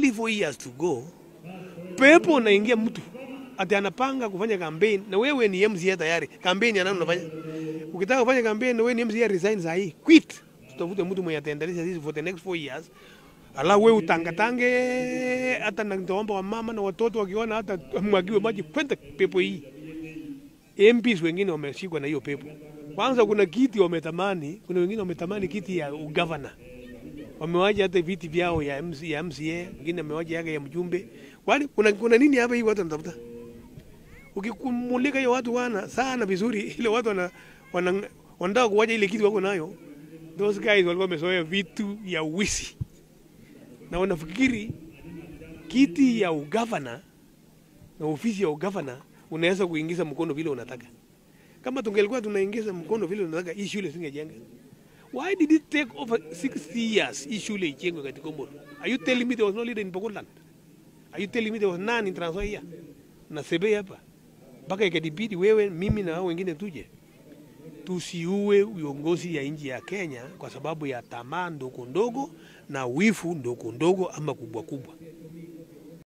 only four years to go, pepo unaingia mtu ati anapanga kufanya campaign na wewe ni MCA tayari, campaign ya nani unafanya? Ukitaka kufanya campaign na wewe ni MCA, resign saa hii, quit, tutafute mtu mwenye ataendeleza sisi for the next four years. Ala wewe utangatange hata na nitaomba wa mama na watoto wakiona hata mwagiwe maji kwenda pepo hii. MPs wengine wameshikwa na hiyo pepo. Kwanza kuna kiti wametamani, kuna wengine wametamani kiti ya ugavana wamewaja hata viti vyao ya, MC, ya MCA, wengine wamewaja yake ya mjumbe. Kwani kuna, kuna nini hapa hii watu wanatafuta? Ukikumulika hiyo watu wana sana vizuri, ile watu wana, wana wanataka kuwaja ile kitu wako nayo. Those guys walikuwa wamezoea vitu ya uwisi na wanafikiri kiti ya ugavana na ofisi ya ugavana unaweza kuingiza mkono vile unataka. Kama tungelikuwa tunaingiza mkono vile unataka, hii shule singejenga. Why did it take over 60 years hii shule ijengwe katika Komoro? Are you telling me there was no leader in Pogoland? Are you telling me there was none in Trans Nzoia? Na Sebe hapa. Mpaka ikadibidi wewe mimi na hao wengine tuje. Tusiue uongozi ya nchi ya Kenya kwa sababu ya tamaa ndogo ndogo na wifu ndogo ndogo ama kubwa kubwa.